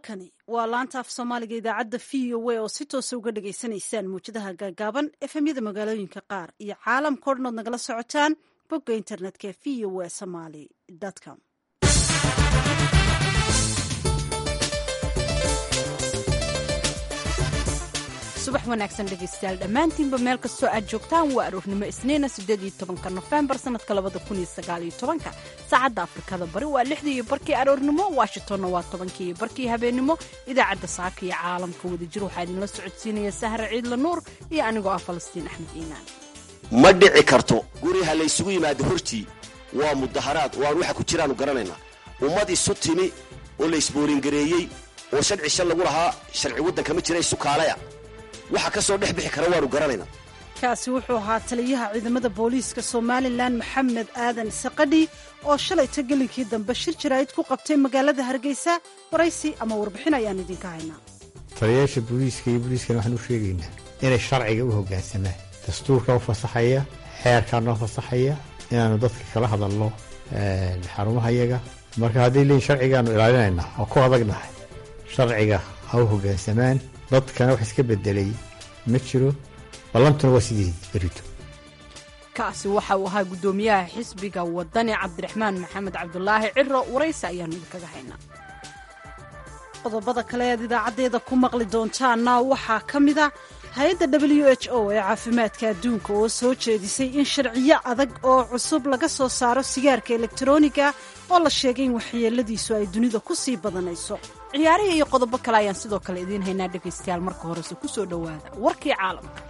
halkani waa laanta af soomaaliga idaacadda v o a oo si toosa uga dhagaysanaysaan muwjadaha gaagaaban efemyada magaalooyinka qaar iyo caalamka o dhan ood nagala socotaan bogga internetka ee v o a somaly com subax wanaagsan dhegaystayaal dhammaantiinba meel kastoo aad joogtaan waa aroornimo isniina siddeed iyo tobanka nofembar sannadka labada kun iyo sagaal iyo tobanka saacadda afrikada bari waa lixdii iyo barkii aroornimo washingtonna waa tobankii iyo barkii habeennimo idaacadda saaka iyo caalamka wadajir waxaa idinla socodsiinaya sahra ciidla nuur iyo anigoo ah falastiin axmed iimaan ma dhici karto guriha laysugu yimaado hortii waa mudaharaad oo aan waxa ku jiraannu garanaynaa ummad isu timi oo laysboolingareeyey oo sharci shal lagu lahaa sharci waddanka ma jira isukaalaya waxa ka soo dhex bixi kara waanu garanaynaa kaasi wuxuu ahaa taliyaha ciidamada booliiska somalilan maxamed aadan saqadhi oo shalayta gelinkii dambe shir jaraa'id ku qabtay magaalada hargeysa waraysi ama warbixin ayaan idinka haynaa taliyayaasha booliiska iyo booliiskana waxaan u sheegaynaa inay sharciga u hoggaansamaan dastuurka u fasaxaya xeerkaa noo fasaxaya inaannu dadka kala hadalno xarumaha yaga marka hadday leeyiin sharcigaannu ilaalinaynaa oo ku adagnahay sharciga ha u hoggaansamaan dadkana wax iska bedelay ma jiro ballantuna waa sideedii berito kaasi waxa uu ahaa guddoomiyaha xisbiga wadani cabdiraxmaan maxamed cabdulaahi ciro waraysi ayaannu idinkaga haynaa qodobada kale ead idaacaddeeda ku maqli doontaana waxaa ka mid a hay-adda w h o ee caafimaadka adduunka oo soo jeedisay in sharciyo adag oo cusub laga soo saaro sigaarka elektaroniga oo la sheegay in waxyeeladiisu ay dunida ku sii badanayso ciyaarihii iyo qodobo kale ayaan sidoo kale idiin haynaa dhegaystayaal marka horese ku soo dhowaada warkii caalamka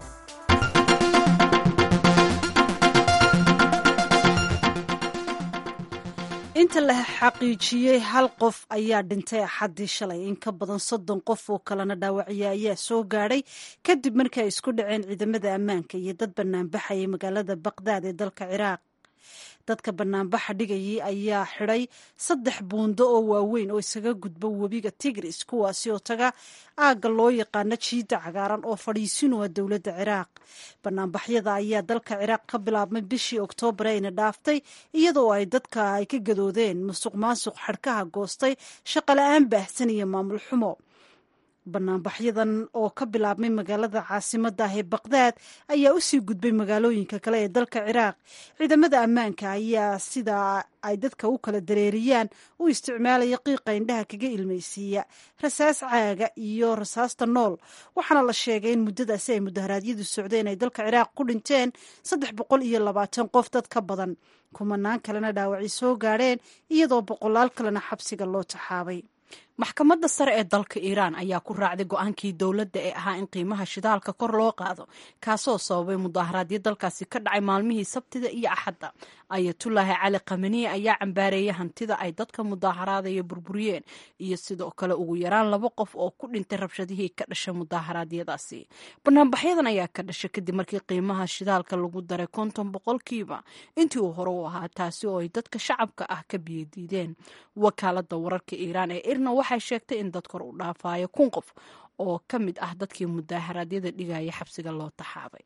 inta la xaqiijiyey hal qof ayaa dhintay axaddii shalay in ka badan soddon qof oo kalena dhaawacya ayaa soo gaadhay kadib markii ay isku dhaceen ciidamada ammaanka iyo dad banaanbaxayay magaalada baqdaad ee dalka ciraaq dadka banaanbaxa dhigayay ayaa xidhay saddex buundo oo waaweyn oo isaga gudba webiga tigris kuwaasi oo taga aagga loo yaqaano jiidda cagaaran oo fadhiisinu ah dowladda ciraaq banaanbaxyada ayaa dalka ciraaq ka bilaabmay bishii oktoobar ayna dhaaftay iyadoo ay dadka ay ka gadoodeen musuq maasuq xadhkaha goostay shaqola-aan baahsan iyo maamul xumo banaanbaxyadan oo ka bilaabmay magaalada caasimadda ah ee baqdaad ayaa usii gudbay magaalooyinka kale ee dalka ciraaq ciidamada ammaanka ayaa sida ay dadka u kala dareeriyaan u isticmaalaya qiiqa indhaha kaga ilmaysiiya rasaas caaga iyo rasaasta nool waxaana la sheegay in muddadaasi ay mudaharaadyadu socdeen ay dalka ciraaq ku dhinteen saddex boqol iyo labaatan qof dad ka badan kumanaan kalena dhaawacay soo gaadheen iyadoo boqolaal kalena xabsiga loo taxaabay maxkamadda sare ee dalka iiraan ayaa ku raacday go-aankii dowladda ee ahaa in qiimaha shidaalka kor loo qaado kaasoo sababay mudaaharaadyo dalkaasi ka dhacay maalmihii sabtida iyo axadda ayatullaahi cali kamaniye ayaa cambaareeyay hantida ay dadka mudaaharaadaya burburiyeen iyo sidoo kale ugu yaraan laba qof oo ku dhintay rabshadihii ka dhashay mudaaharaadyadaasi banaanbaxyadan ayaa ka dhashay kadib markii qiimaha shidaalka lagu daray konton boqolkiiba intii uu hore u ahaa taasi oo ay dadka shacabka ah ka biyadiideen wakaalada wararka iiraan ee irna waxay sheegtay in dad kor u dhaafayo kun qof oo ka mid ah dadkii mudaaharaadyada dhigaya xabsiga loo taxaabay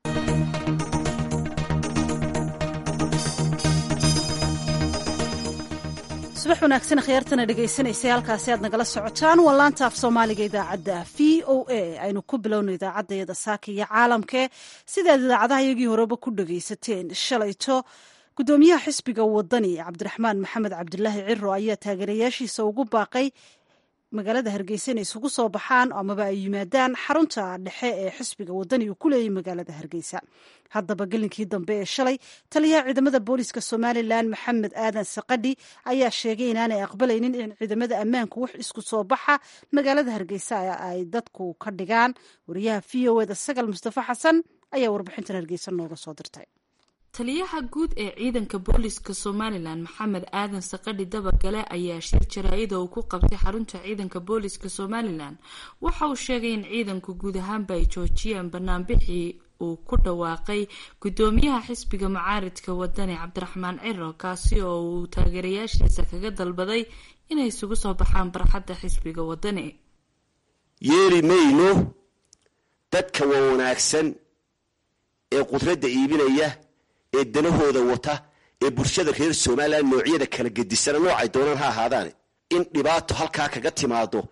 subax wanaagsan khiyaartana dhegaysanaysa halkaasi aad nagala socotaan waa laanta af soomaaliga idaacadda v o a aynu ku bilowno idaacaddayada saaka iyo caalamkee sidaad idaacadaha iyagii horeba ku dhagaysateen shalayto guddoomiyaha xisbiga wadani cabdiraxmaan maxamed cabdulaahi ciro ayaa taageerayaashiisa ugu baaqay magaalada hargeysa inay isugu soo baxaan amaba ay yimaadaan xarunta dhexe ee xisbiga wadani uu ku leeyay magaalada hargeysa haddaba gelinkii dambe ee shalay taliyaha ciidamada booliiska somalilan maxamed aadan saqadhi ayaa sheegay inaanay aqbalaynin in ciidamada ammaanku wax isku soo baxa magaalada hargeysa ay dadku ka dhigaan wariyaha v o eda sagal mustafa xasan ayaa warbixintan hargeysa nooga soo dirtay taliyaha guud ee ciidanka booliska somalilan maxamed aadan saqadhi dabagale ayaa shir jaraa-ida uu ku qabtay xarunta ciidanka booliska somalilan waxa uu sheegay in ciidanku guud ahaanba ay joojiyeen banaanbixii uu ku dhawaaqay guddoomiyaha xisbiga mucaaridka wadani cabdiraxmaan ciro kaasi oo uu taageerayaashiisa kaga dalbaday inay isugu soo baxaan barxadda xisbiga wadani yeeli mayno dadka waa wanaagsan ee qudradda iibinaya ee danahooda wata ee bulshada reer somalilan noocyada kala gedisana noocay doonaan ha ahaadaane in dhibaato halkaa kaga timaado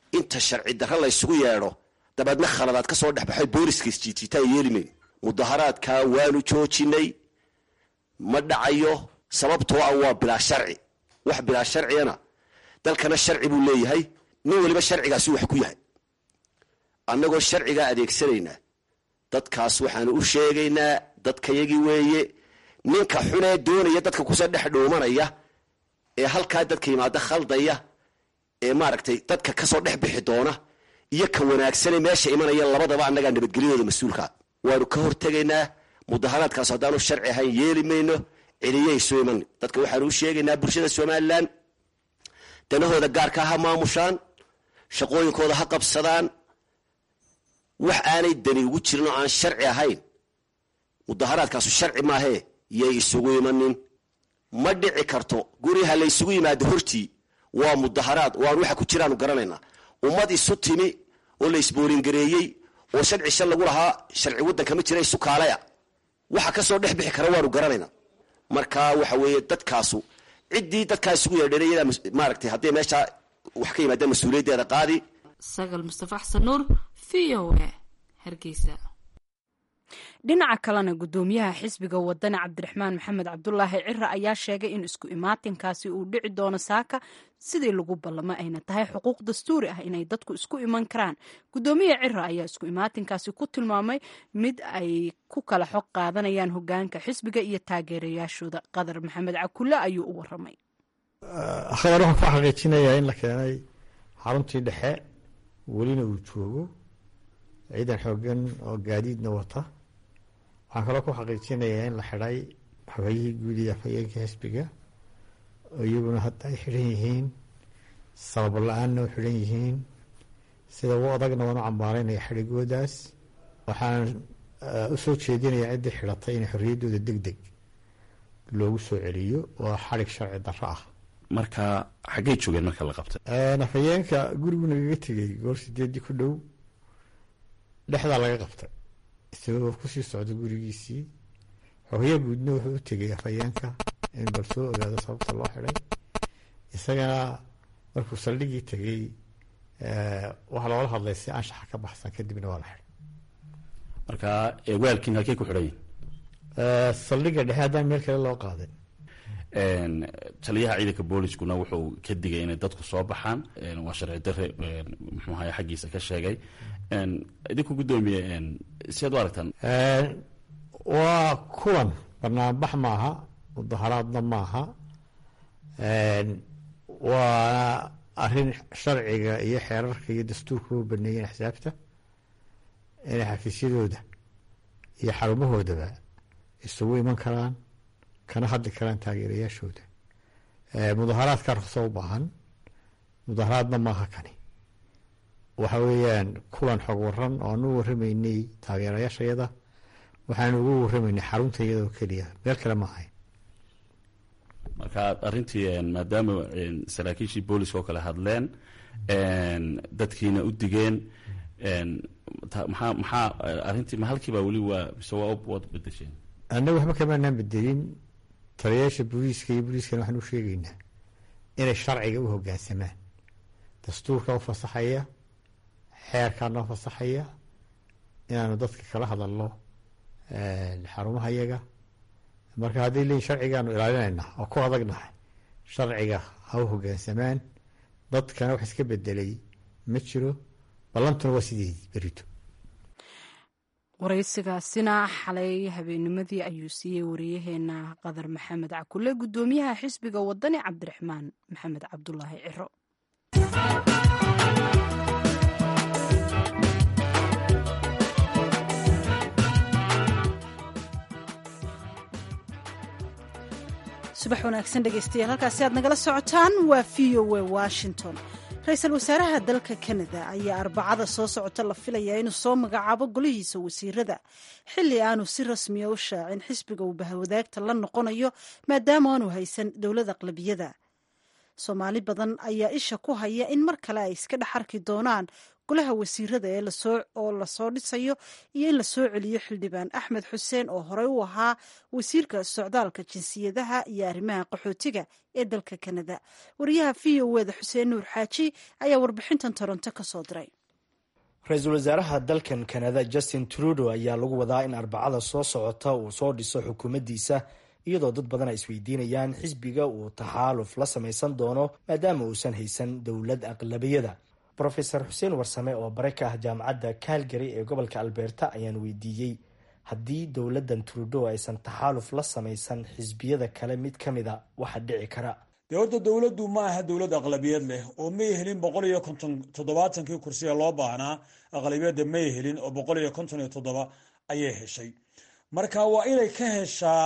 inta sharci darra laysugu yeedho dabeedna khaladaad ka soo dhexbaxay booliska isjiijiitaa yeelimayn mudaharaadkaa waanu joojinay ma dhacayo sababtoo ah waa bilaa sharci wax bilaa sharcigana dalkana sharci buu leeyahay nin waliba sharcigaasi wax ku yahay annagoo sharcigaa adeegsanaynaa dadkaas waxaanu u sheegaynaa dadkayagii weeye ninka xunee doonaya dadka kusoo dhex dhuumanaya ee halkaa dadka yimaada khaldaya ee maaragtay dadka kasoo dhex bixi doona iyo ka wanaagsane meesha imanaya labadaba annagaa nabadgelyadooda mas-uulkaa waanu ka hortegaynaa mudaharaadkaas haddaanu sharci ahayn yeeli mayno celiyay soo iman dadka waxaanu u sheegaynaa bulshada somalilan danahooda gaarkaa ha maamushaan shaqooyinkooda ha qabsadaan wax aanay dani ugu jirin oo aan sharci ahayn mudaharaadkaasu sharci maahee yay isugu imanin ma dhici karto guriha laysugu yimaado hortii waa mudaharaad oo aan waxa ku jiraanu garanaynaa ummad isu timi oo la isboolingareeyey oo sharci shan lagu lahaa sharci waddanka ma jira isu kaalaya waxa kasoo dhex bixi kara waanu garanaynaa marka waxa weeye dadkaasu ciddii dadkaa isugu yeedheen iyadaa maaragtay hadday meeshaa wax ka yimaadaan mas-uuliyaddeeda qaadi sagal mustafa xasan nuur v o a hargeysa dhinaca kalena gudoomiyaha xisbiga wadani cabdiraxmaan maxamed cabdulaahi cira ayaa sheegay in isku imaatinkaasi uu dhici doono saaka sidii lagu ballamo ayna tahay xuquuq dastuuri ah inay dadku isku iman karaan gudoomiya cira ayaa isku imaatinkaasi ku tilmaamay mid ay ku kala xog qaadanayaan hogaanka xisbiga iyo taageerayaashooda qadar maxamed cakulle ayuu u waramay khabar waxaan ku xaqiijinayaa in la keenay xaruntii dhexe welina uu joogo ciidan xoogan oo gaadiidna wata waxaan kaloo ku xaqiijinayaa in la xidhay xogayihii guud iyo afhayeenka xisbiga oo iyaguna hadda ay xidhan yihiin sabab la-aanna u xidhan yihiin sida u adagna waan u cambaaraynaya xidhigoodaas waxaan u soo jeedinayaa ciddii xidhatay in xorriyaddooda deg deg loogu soo celiyo waa xadhig sharci darro ah marka xaggay joogeen marka la qabtay afhayeenka gurigu nagaga tegey goor sideedii ku dhow dhexdaa laga qabtay isagoo kusii socda gurigiisii xogayaa guudna wuxuu u tegay afhayeenka in bal soo ogaado sababta loo xidhay isagana markuu saldhigii tegey waxaa loola hadlay si anshaxa ka baxsan kadibna waa la xidhay marka waalkiin halkey ku xidhan yihin saldhigga dhexe haddaan meel kale loo qaadin taliyaha ciidanka booliskuna wuxuu ka digay inay dadku soo baxaan waa sharci dare muxuu ahay xaggiisa ka sheegay idinku guddoomiye siaad u aragtaan waa kulan banaanbax maaha mudaharaadna maaha waana arrin sharciga iyo xeerarka iyo dastuurka u baneeyeen axsaabta inay xafiisyadooda iyo xarumahoodaba isugu iman karaan kana hadli karaan taageerayaashooda mudaharaadka ruqso u baahan mudaharaadna maaha kani waxa weeyaan kulan xog waran oo aan u waramaynay taageerayaashayada waxaan ugu waramaynay xarunta iyadoo keliya meel kale ma ahayn marka arrintii maadaama saraakiishii booliska oo kale hadleen dadkiina u digeen maxaa maxaa arrintii ma halkiiba weli waa mise waa waad bedesheen annaga waxba kamaanaan bedelin taliyayaasha booliiska iyo booliiskana waxaan u sheegaynaa inay sharciga u hoggaansamaan dastuurka u fasaxaya xeerkaa noo fasaxaya inaanu dadka kala hadalno xarumaha yaga marka hadday leeyiin sharcigaanu ilaalinaynaa oo ku adagnahay sharciga ha u hoggaansamaan dadkana wax iska bedelay ma jiro ballantuna waa sideedii berito waraysigaasina xalay habeennimadii ayuu siiyey wariyaheena qadar maxamed cakule guddoomiyaha xisbiga wadani cabdiraxmaan maxamed cabdulaahi ciro subax wanaagsan dhegeystayaal halkaasi aad nagala socotaan waa v o a washington ra-iisul wasaaraha dalka kanada ayaa arbacada soo socota la filayaa inuu soo magacaabo golihiisa wasiirada xilli aanu si rasmiya u shaacin xisbiga uu bahawadaagta la noqonayo maadaama aanu haysan dowlad aqlabiyada soomaali badan ayaa isha ku haya in mar kale ay iska dhex arki doonaan golaha wasiirada ee oo lasoo dhisayo iyo in lasoo celiyo xildhibaan axmed xuseen oo horey u ahaa wasiirka socdaalka jinsiyadaha iyo arrimaha qaxootiga ee dalka kanada wariyaha v o eda xuseen nuur xaaji ayaa warbixintan toronto ka soo diray ra-iisul wasaaraha dalkan kanada justin trudo ayaa lagu wadaa in arbacada soo socota uu soo dhiso xukuumaddiisa iyadoo dad badan ay isweydiinayaan xisbiga uu taxaaluf la samaysan doono maadaama uusan haysan dowlad aqlabiyada rofeor xuseen warsame oo bare ka ah jaamacadda calgary ee gobolka alberta ayaan weydiiyey haddii dowladdan trudo aysan taxaaluf la samaysan xisbiyada kale mid ka mida waxa dhici kara dee horta dowladdu ma aha dowlad aqlabiyad leh oo may helin boqol iyo konton toddobaatankii kursiga loo baahnaa aqlabiyadda may helin oo boqol iyo konton iyo toddoba ayay heshay marka waa inay ka heshaa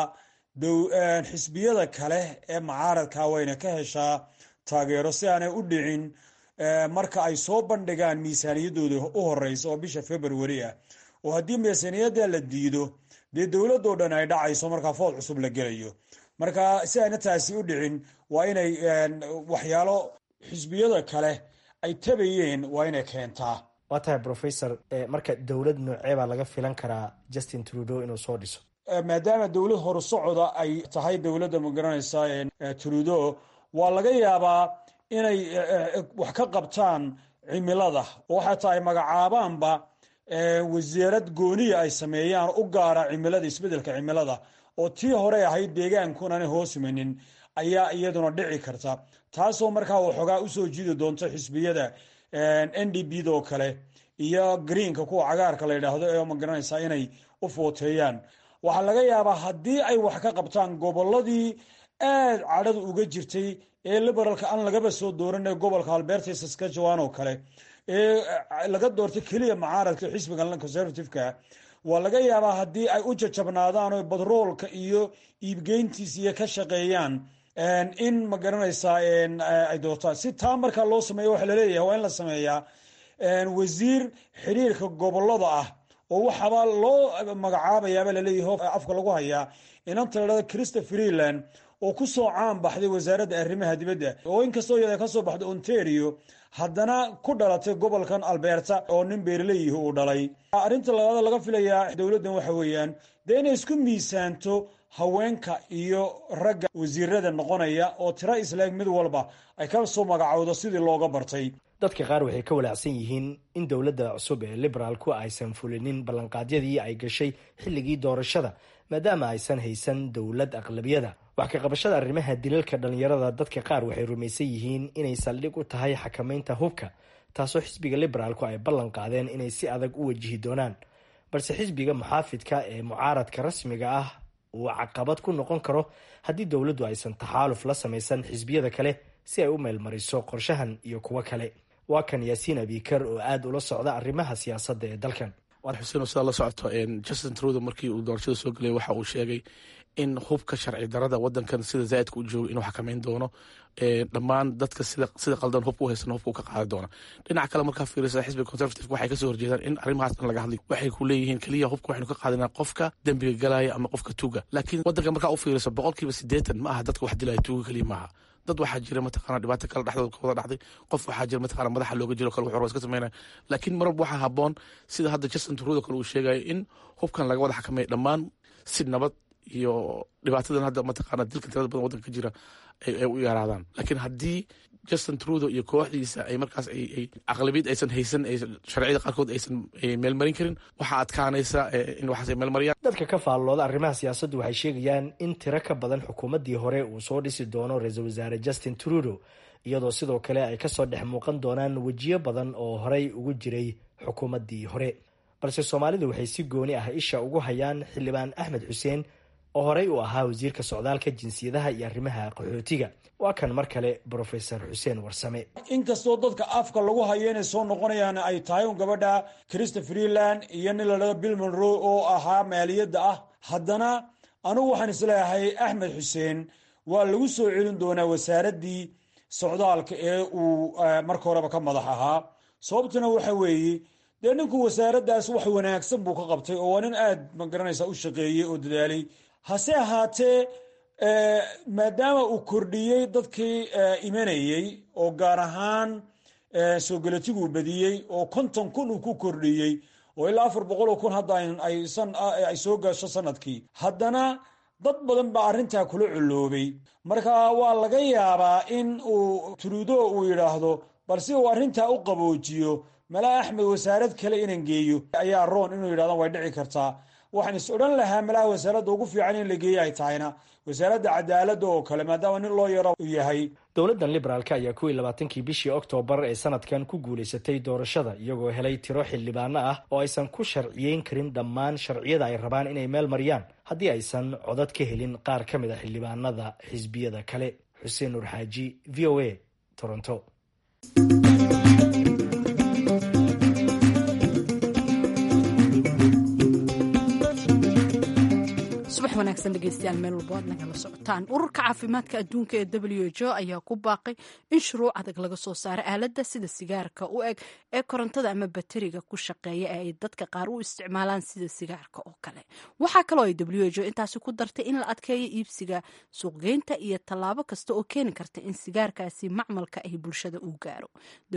xisbiyada kale ee mucaaradka wayna ka heshaa taageero si aanay u dhicin marka ay soo bandhigaan miisaaniyadooda u horeysa oo bisha february ah oo haddii miisaaniyadda la diido dee dowladoo dhan ay dhacayso markaa food cusub la gelayo marka si ayna taasi u dhicin waa inay waxyaalo xisbiyada kale ay tabayeen waa inay keentaa waa tahay rofesor marka dowlad noocee baa laga filan karaa justin trudo inuu soo dhiso maadaama dowlad horusocoda ay tahay dowladda magaranaysa trudo waa laga yaabaa inay wax ka qabtaan cimilada oo xataa ay magacaabaanba wasiirad gooniya ay sameeyaan u gaara cimilada isbedelka cimilada oo tii hore ahayd deegaankunana hoosmanin ayaa iyaduna dhici karta taasoo markaa waxoogaa usoo jiidi doonto xisbiyada n d b do kale iyo greenka kuwa cagaarka la yidhaahdo ee magaranaysa inay u footeeyaan waxaa laga yaabaa haddii ay wax ka qabtaan goboladii aad cadhada uga jirtay ee liberalka aan lagaba soo dooran ee gobolka alberta saskatchewan oo kale ee laga doortay keliya mucaaradka xisbiga conservativeka waa laga yaabaa haddii ay u jajabnaadaan oo badroolka iyo iibgeyntiis iyo ka shaqeeyaan in ma garanaysaa ay doortaan si taa markaa loo sameeyo waxaa laleeyahay waa in la sameeyaa wasiir xiriirka gobolada ah oo waxaaba loo magacaabayaaba laleeyahay afka lagu hayaa inanta la dhahdo christa freeland oo ku soo caan baxday wasaaradda arrimaha dibadda oo inkastoo iyada ka soo baxday ontario haddana ku dhalatay gobolkan alberta oo nin beerleyihi uu dhalay arrinta labaad laga filayaa dowladdan waxa weeyaan dee inay isku miisaanto haweenka iyo ragga wasiirada noqonaya oo tiro islaag mid walba ay ka soo magacowdo sidii looga bartay dadka qaar waxay ka walaacsan yihiin in dowladda cusub ee liberaalku aysan fulinin ballanqaadyadii ay gashay xilligii doorashada maadaama aysan haysan dowlad aqlabiyada wax ka qabashada arrimaha dilalka dhallinyarada dadka qaar waxay rumaysan yihiin inay saldhig u tahay xakamaynta hubka taasoo xisbiga liberaalku ay ballan qaadeen inay si adag u wajihi doonaan balse xisbiga muxaafidka ee mucaaradka rasmiga ah uu caqabad ku noqon karo haddii dowladdu aysan taxaaluf la samaysan xisbiyada kale si ay u meelmariso qorshahan iyo kuwo kale waa kan yaasiin abikar oo aada ula socda arrimaha siyaasadda ee dalkan waar xuseen sidaa la socoto justin trudo markii uu doorashada soo gelay waxa uu sheegay in hubka sharci darada wadankan sida zaaidka u joogo inuu xakameyn doono dhammaan dadka sida qaldan hubka u haysan hubka ka qaadi doona dhinaca kale markaa fiirisa xisbiga conservative waxay kasoo horjeedaan in arrimahaas dhan laga hadlay waxay ku leeyihiin keliya hubka waxaynu ka qaadinaa qofka dembiga galaya ama qofka tuuga laakiin wadanka markaa u fiirisa boqolkiiba sideetan ma aha dadka wax dilaya tuuga keliya maaha dad waxaa jira mataqana dhibaato kale dhexdooda ka wada dhacday qof waxaa jira mataqana madaxa looga jiro kale wuxuu iska sameynaya laakiin marwalba waxaa haboon sida hadda justin trudo kale uu sheegayo in hubkan laga wada xakameeya dhammaan si nabad iyo dhibaatadan hadda mataqana dilka tirada badan wadanka ka jira ay u yaraadaan laakiin haddii justin trudo iyo kooxdiisa ay markaas ay aqlabiyad aysan haysan sharciyada qaarkood aysan meelmarin karin waxaa adkaanaysa in waxaas ay meelmariyaan dadka ka faallooda arrimaha siyaasaddu waxay sheegayaan in tiro ka badan xukuumaddii hore uu soo dhisi doono ra-iisul wasaare justin trudo iyadoo sidoo kale ay kasoo dhex muuqan doonaan wejiyo badan oo horey ugu jiray xukuumaddii hore balse soomaalidu waxay si gooni ah isha ugu hayaan xildhibaan axmed xuseen oo horey uu ahaa wasiirka socdaalka jinsiyadaha iyo arrimaha qaxootiga waa kan mar kale brofesor xuseen warsame inkastoo dadka afka lagu hayo inay soo noqonayaan ay tahay un gabadha christa freeland iyo nin la dhado bill monroe oo ahaa maaliyadda ah haddana anugu waxaan isleeyahay axmed xuseen waa lagu soo celin doonaa wasaaraddii socdaalka ee uu marka horeba ka madax ahaa sababtuna waxa weeye dee ninku wasaaraddaas wax wanaagsan buu ka qabtay oo waa nin aad ma garanaysa u shaqeeyey oo dadaalay hase ahaatee maadaama uu kordhiyey dadkii imanayey oo gaar ahaan soo gelatiguu badiyey oo konton kun uu ku kordhiyey oo ilaa afar boqoloo kun hadda ay soo gasho sanadkii haddana dad badan baa arrintaa kula culloobay marka waa laga yaabaa in uu trudo uu yidhaahdo bal si uu arrintaa u qaboojiyo malaa axmed wasaarad kale inaan geeyo ayaa roon inuu yidhahdo way dhici kartaa waxaan is odhan lahaa malaha wasaaradda ugu fiican in la geeyo ay tahayna wasaaradda cadaaladda oo kale maadaama nin loo yaro u yahay dowladdan liberaalka ayaa kuwii labaatankii bishii oktoobar ee sanadkan ku guulaysatay doorashada iyagoo helay tiro xildhibaano ah oo aysan ku sharciyeyn karin dhammaan sharciyada ay rabaan inay meel mariyaan haddii aysan codad ka helin qaar ka mid a xildhibaanada xisbiyada kale xuseen nuur xaaji v o a toronto subax wanaagsan dhegeystayaal meel walba aad nagala socotaan ururka caafimaadka adduunka ee w h o ayaa ku baaqay in shuruuc adag laga soo saaro aaladda sida sigaarka u eg ee korontada ama bateriga ku shaqeeya ee ay dadka qaar u isticmaalaan sida sigaarka oo kale waxaa kaloo ay w h o intaasi ku dartay in la adkeeyo iibsiga suuqgeynta iyo tallaabo kasta oo keeni karta in sigaarkaasi macmalka ay bulshada u gaaro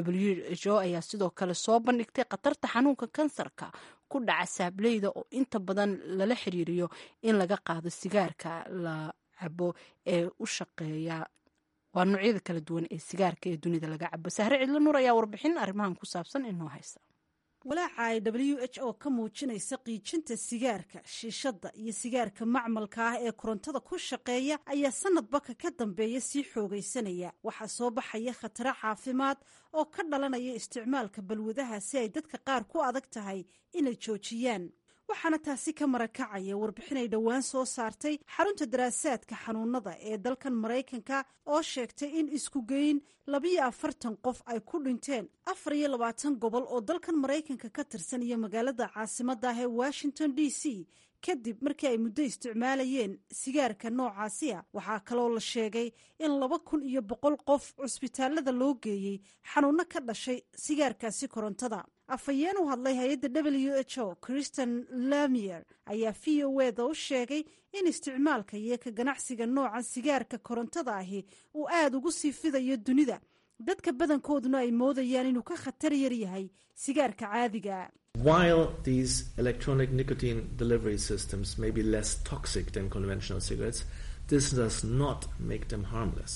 w h o ayaa sidoo kale soo bandhigtay khatarta xanuunka kansarka ku dhaca saableyda oo inta badan lala xiriiriyo in laga qaado sigaarka la cabo ee u shaqeeya waa noocyada kala duwan ee sigaarka ee dunida laga cabo sahre cidlo nuur ayaa warbixin arrimahan ku saabsan inoo haysa walaaca ay w h o ka muujinaysa qiijinta sigaarka shiishadda iyo sigaarka macmalka ah ee korontada ku shaqeeya ayaa sanadbaka ka dambeeya sii xoogaysanaya waxaa soo baxaya khataro caafimaad oo ka dhalanaya isticmaalka balwadaha si ay dadka qaar ku adag tahay inay joojiyaan waxaana taasi ka marakacaya warbixin ay dhowaan soo saartay xarunta daraasaadka xanuunada ee dalkan maraykanka oo sheegtay in isku geyn labiyo afartan qof ay ku dhinteen afar iyo labaatan gobol oo dalkan maraykanka ka tirsan iyo magaalada caasimadda ah ee washington d c kadib markii ay muddo isticmaalayeen sigaarka noocaasiya waxaa kaloo la sheegay in laba kun iyo boqol qof cusbitaalada loo geeyey xanuunno ka dhashay sigaarkaasi korontada afhayeen u hadlay hay-adda w h o christian lamier ayaa v o eda u sheegay in isticmaalka iyo ka ganacsiga nooca sigaarka korontada ahi uu aada ugu sii fidayo dunida dadka badankooduna ay moodayaan inuu ka khatar yar yahay sigaarka caadiga While these electronic nicotine delivery systems may be less toxic than conventional cigarettes, this does not make them harmless.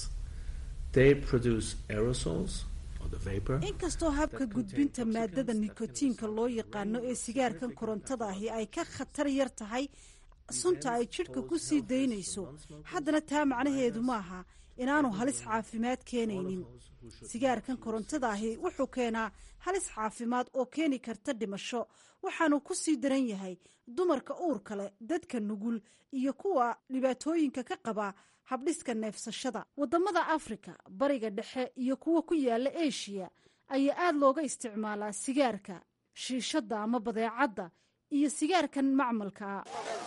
They produce aerosols or the vapor. inkastoo habka gudbinta maadada nikotiinka loo yaqaano ee sigaarkan korontada ahi ay ka khatar yar tahay sunta ay jidhka ku sii daynayso haddana taa macnaheedu maaha inaanu halis caafimaad keenaynin sigaarkan korontada ahi wuxuu keenaa halis caafimaad oo keeni karta dhimasho waxaanu ku sii daran yahay dumarka uurka leh dadka nugul iyo kuwa dhibaatooyinka ka qaba habdhiska neefsashada wadamada afrika bariga dhexe iyo kuwa ku yaala eshiya ayaa aada looga isticmaalaa sigaarka shiishadda ama badeecadda iyo sigaarkan macmalkaa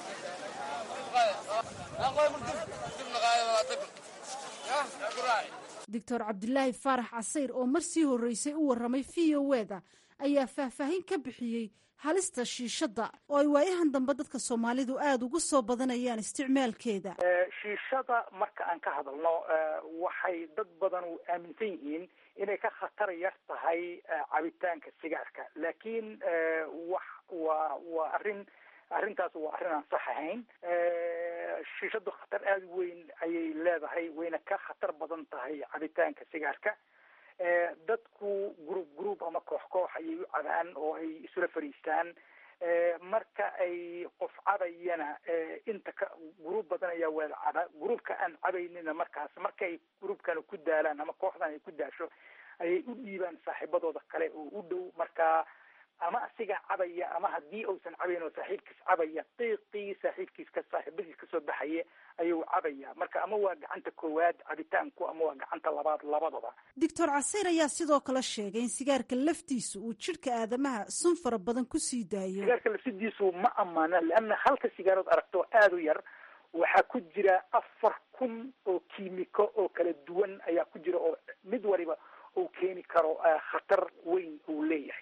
doctor cabdilaahi faarax casayr oo mar sii horreysay u warramay v o eda ayaa faahfaahin ka bixiyey halista shiishadda oo ay waayahan dambe dadka soomaalidu aada ugu soo badanayaan isticmaalkeeda shiishada marka aan ka hadalno waxay dad badan u aaminsan yihiin inay ka khatar yar tahay cabitaanka sigaarka laakiin wax waa waa arrin arrintaas waa arrin aan sax ahayn shiishadu khatar aada weyn ayay leedahay wayna ka khatar badan tahay cabitaanka sigaarka dadku group group ama koox koox ayay u cabaan oo ay isula fadhiistaan marka ay qof cabayana inta ka gruub badan ayaa wada caba gruubka aan cabaynina markaas markay gruubkana ku daalaan ama kooxdan ay ku daasho ayay u dhiibaan saaxiibadooda kale oo u dhow marka ama asiga cabaya ama haddii uusan cabayn oo saaxiibkiis cabaya qiiqii saaxiibkiis ka saaxiibadiis kasoo baxaya ayuu cabaya marka ama waa gacanta koowaad cabitaanku ama waa gacanta labaad labadaba doctor caseyr ayaa sidoo kale sheegay in sigaarka laftiisa uu jidhka aadamaha sun fara badan kusii daayo sigaarka lafsidiisu ma amaana leanna halka sigaarood aragto aada u yar waxaa ku jira afar kun oo kiimiko oo kala duwan ayaa ku jira oo mid waliba uu keeni karo khatar weyn uu leeyahay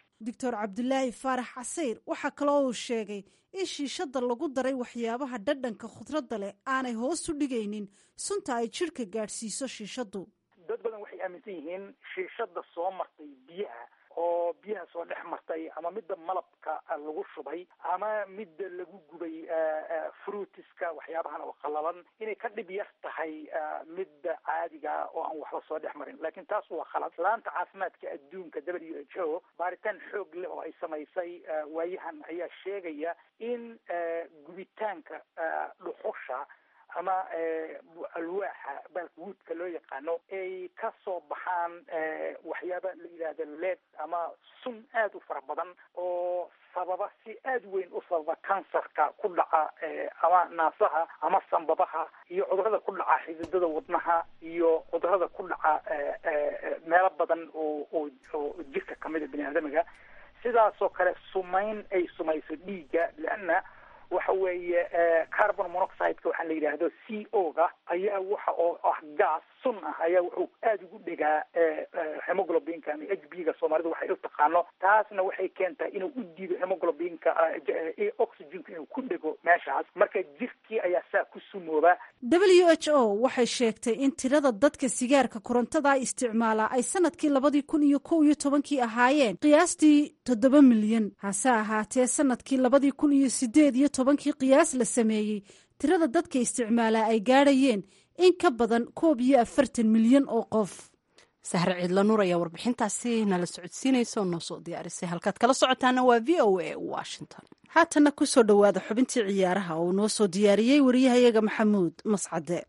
doctor cabdulaahi faarax casayr waxaa kaloo uu sheegay in shiishadda lagu daray waxyaabaha dhadhanka khudradda leh aanay hoos u dhigaynin sunta ay jidhka gaadhsiiso shiishaddu dad badan waxay aaminsan yihiin shiishadda soo martay biyaha oo biyaha soo dhex martay ama midda malabka lagu shubay ama midda lagu gubay fruitiska waxyaabahan oo qalalan inay ka dhib yar tahay midda caadiga oo aan waxba soo dhex marin laakiin taas waa khalad laanta caafimaadka adduunka w h o baaritaan xoog leh oo ay samaysay waayahan ayaa sheegaya in gubitaanka dhuxusha ama alwaaxa balkwoodka loo yaqaano ay ka soo baxaan waxyaaba la yidhaahda led ama sun aada u fara badan oo sababa si aada weyn u sababa kansarka ku dhaca ama naasaha ama sambabaha iyo cudurada ku dhaca xididada wadnaha iyo cudurada ku dhaca meelo badan oo oo oo jirka kamida bini aadamiga sidaasoo kale sumayn ay sumayso dhiigga leanna waxa weeye carbon monoxideka waxaa la yidhaahdo c o ga ayaa waxa oo ah gas sun ah ayaa wuxuu aada ugu dhegaa hemoglobinka ama h b ga soomaalidu waxay u taqaano taasna waxay keentaa inuu u diido hemoglobinka oxygenka inuu ku dhego meeshaas marka jirkii ayaa saa ku sumooba w h o waxay sheegtay in tirada dadka sigaarka korontada isticmaala ay sanadkii labadii kun iyo kow iyo tobankii ahaayeen qiyaastii toddoba milyan hase ahaatee sanadkii labadii kun iyo sideed iyo tobankii qiyaas la sameeyey tirada dadka isticmaalaa ay gaadhayeen in ka badan koob iyo afartan milyan oo qof sahre ciidla nuur ayaa warbixintaasi nala socodsiinaysa oo noo soo diyaarisay halkaad kala socotaana waa v o a washington haatanna kusoo dhowaada xubintii ciyaaraha oo noo soo diyaariyey wariyahayaga maxamuud mascade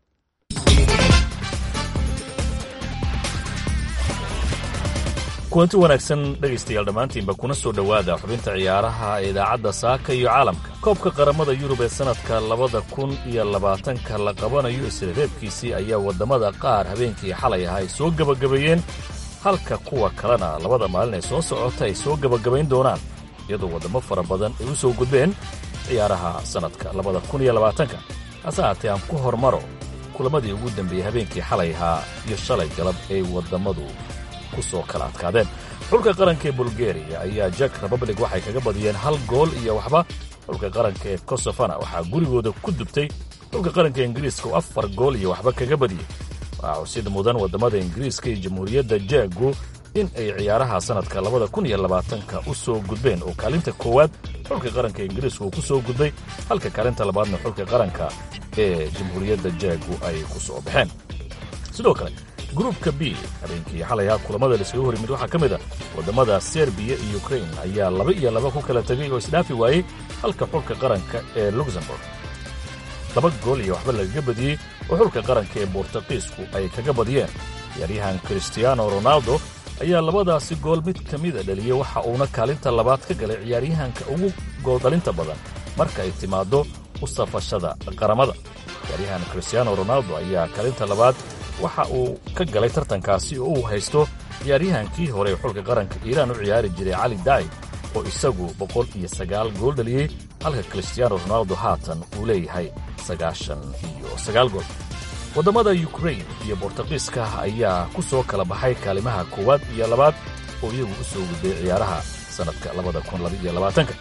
kulanti wanaagsan dhegaystayaal dhammaantiinba kuna soo dhowaada xubinta ciyaaraha ee idaacadda saaka iyo caalamka koobka qaramada yurub ee sannadka labada kun iyo labaatanka la qabanayo isreereebkiisii ayaa waddamada qaar habeenkii xalay ah ay soo gebagabeeyeen halka kuwa kalena labada maalin ee soo socota ay soo gebagabayn doonaan iyadoo waddamo fara badan ay u soo gudbeen ciyaaraha sannadka labada kun iyo labaatanka hase haatee aan ku hormaro kulamadii ugu dambeeyey habeenkii xalay ahaa iyo shalay galab ay waddammadu kusoo kala adkaadeen xulka qaranka ee bulgeriya ayaa jak republic waxay kaga badiyeen hal gool iyo waxba xulka qaranka ee kosofana waxaa gurigooda ku dubtay xulka qaranka ingiriiska oo afar gool iyo waxba kaga badiyey waxaa xusid mudan waddamada ingiriiska iyo jamhuuriyadda jaagu in ay ciyaaraha sannadka labada kun iyo labaatanka u soo gudbeen oo kaalinta koowaad xulka qaranka ingiriiska uu ku soo gudbay halka kaalinta labaadna xulka qaranka ee jamhuuriyadda jaagu ay ku soo baxeen sidoo kale gruupka b habeenkii xalayha kulamada laiskaga hor yimid waxaa ka mid a waddamada serbiya iyo ukrain ayaa laba iyo laba ku kala tegay oo isdhaafi waayey halka xulka qaranka ee luxemburg laba gool iyo waxba lagaga badiyey oo xulka qaranka ee bortuqiisku ay kaga badiyeen ciyaaryahan kristiano ronaldo ayaa labadaasi gool mid ka mida dhaliyey waxa uuna kaalinta labaad ka galay ciyaaryahanka ugu gooldhalinta badan marka ay timaaddo u safashada qaramada ciyaaryahan kristiano ronaldo ayaa kaalinta labaad waxa uu ka galay tartankaasi oo uu haysto ciyaaryahankii hore ee xulka qaranka iiraan u ciyaari jiray cali daai oo isagu boqol iyo sagaal gool dhaliyey halka kristiano ronaldo haatan uu leeyahay sagaashan iyo sagaal gool waddamada yukrain iyo bortuqiiska ayaa ku soo kala baxay kaalimaha koowaad iyo labaad oo iyagu u soo gudbay ciyaaraha sannadka labada kun labaiyo labaatanka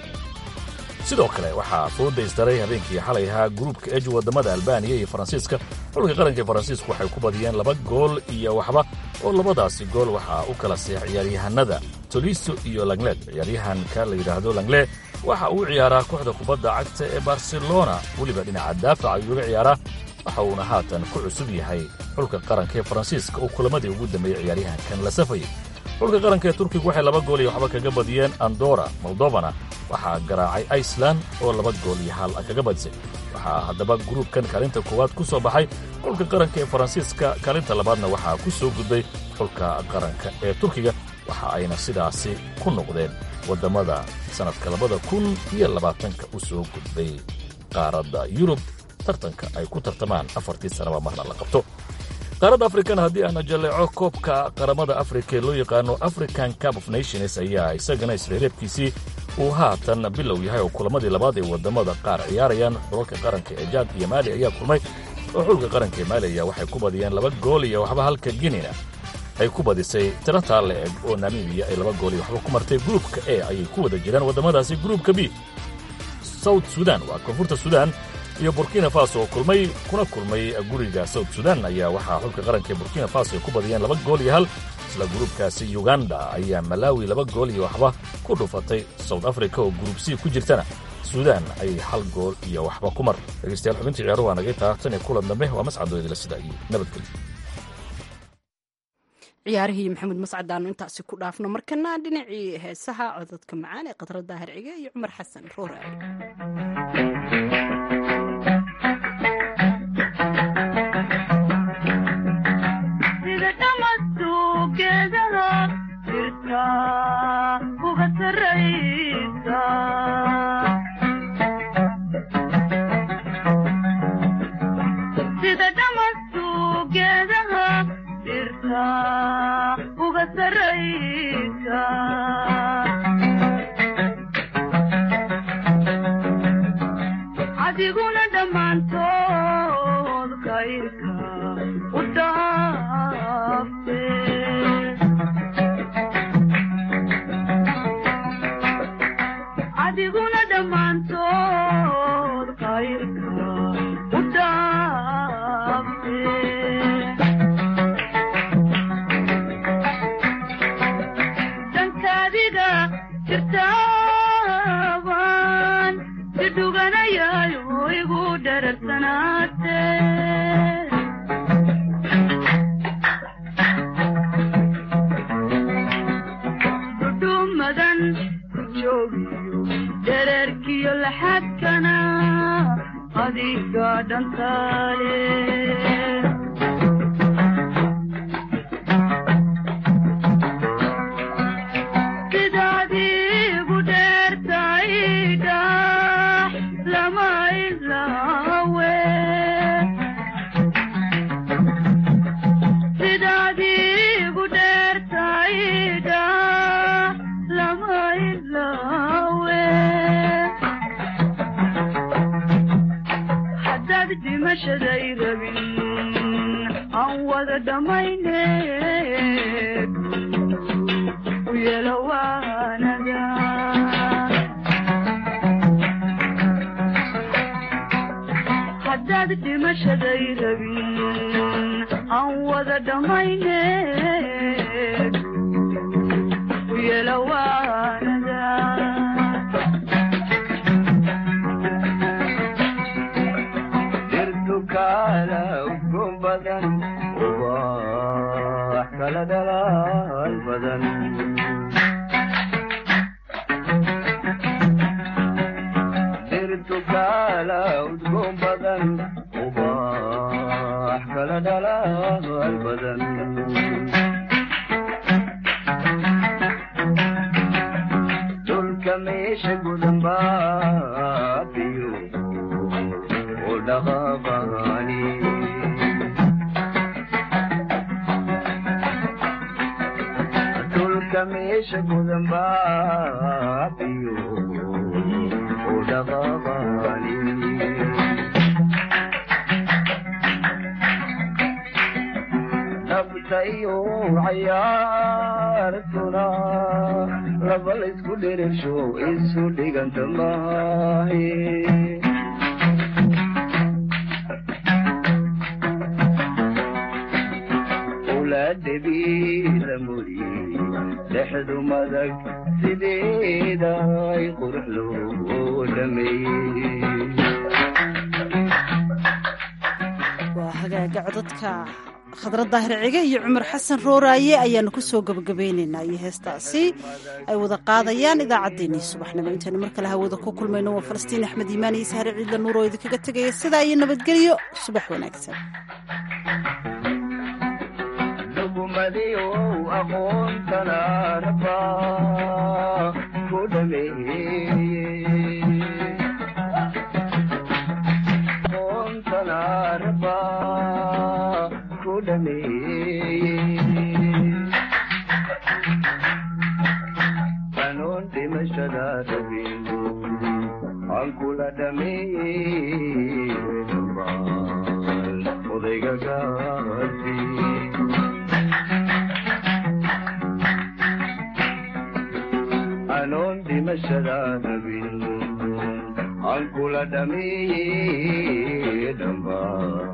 sidoo kale waxaa fooda isdaray habeenkii xalay ahaa gruubka ej waddamada albaaniya iyo faransiiska xulka qaranka ee faransiisku waxay ku badiyeen laba gool iyo waxba oo labadaasi gool waxaa u kala seex ciyaaryahanada toliso iyo langled ciyaaryahanka la yidhaahdo langle waxa uu ciyaaraa kooxda kubadda cagta ee barcelona weliba dhinaca daafac ayuu uga ciyaaraa waxa uuna haatan ku cusub yahay xulka qaranka ee faransiiska oo kulamadii ugu dambeeyey ciyaaryahankan la safayay xulka qaranka ee turkigu waxay laba gool iyo waxba kaga badiyeen andora moldovana waxaa garaacay iceland oo laba gool iyo hal kaga badisay waxaa haddaba gruubkan kaalinta koowaad ku soo baxay xulka qaranka ee faransiiska kaalinta labaadna waxaa ku soo gudbay xulka qaranka ee turkiga waxa ayna sidaasi ku noqdeen waddamada sannadka labada kun iyo labaatanka u soo gudbay qaaradda yurub tartanka ay ku tartamaan afartii sanaba marna la qabto qaaradda afrikana haddii aana jalleeco koobka qaramada afrika ee loo yaqaano african cup of nations ayaa isagana isreereebkiisii uu haatan bilow yahay oo kulamadii labaad ee waddamada qaar ciyaarayaan xulalka qaranka ee jaad iyo maali ayaa kulmay oo xulka qaranka ee maali ayaa waxay ku badiyeen laba gool iyo waxba halka ginina ay ku badisay tiro taalle eg oo namibiya ay laba gool iyo waxba ku martay gruubka e ayay ku wada jiraan waddamadaasi gruubka b south sudan waa koonfurta sudan iyo burkina faso oo kulmay kuna kulmay guriga south sudan ayaa waxaa xulka qaranka ee burkina faso ay ku badiyeen laba gool iyo hal isla gruubkaasi uganda ayaa malawi laba gool iyo waxba ku dhufatay south africa oo gruub c ku jirtana suudaan ayay hal gool iyo waxba ku mar dhegeystayaal xubintii ciyaaruhu waa nagay taatan iyo kulan dambe waa mascadooydila sida iyo nabadgelyo ciyaarihii maxamed mascad aanu intaasi ku dhaafno markana dhinacii heesaha cododka macaan ee khadra daahir cige iyo cumar xasan roore adiguna dhammaantood kayrka u dhaafte adiguna dhammaantood kayrka u dhaafte dankaadiga jirtaaban idhuganayayo igu dhararsanaate dhudhumadan ku joogiyo dhererkiyo laxadkana adiga dhantaale sidaadiigu dheertaydha lama ilaawe sidaadiigu dheertaydha lama ilaawe haddaad dhimashaday rabin aan wada dhammayne u yeelo waanaga haddaad dhimashaday rabin aan wada dhammayne u yeelo waanaga dirtukala udgoon badan ubax kala dhalaal badan dirtukala udgoon badan ubax kala dhalaal badan dhulka meesha gudan baabiyo oo dhaqaaqaani dhulka meesha gudan baabiyo oo dhaqaaqaani nabtayo cayaartuna laba laysku dherersho isu dhiganta maahe ulaadhabiila muri dhexdu madag sideeda ay qurux loo dhameeyey waa hagaaga codadka khadra daahir cige iyo cumar xasan rooraaye ayaanu ku soo gebagabeynaynaa iyo heestaasi ay wada qaadayaan idaacaddeenii subaxnimo intaynu mar kale hawada ku kulmayno waa falastiin axmed iimaan iyo sahre ciidla nuur oo idinkaga tegaya sidaa iyo nabadgelyo subax wanaagsan dhugumadiyo aqoontana raba ku dhameeyey aqoontana raba ku dhameeyey kanoon dhimashada rabin aan kula dhameeyey dhammaan odayga gaarsi dhimashada rabin aan kula dhameeye dhamba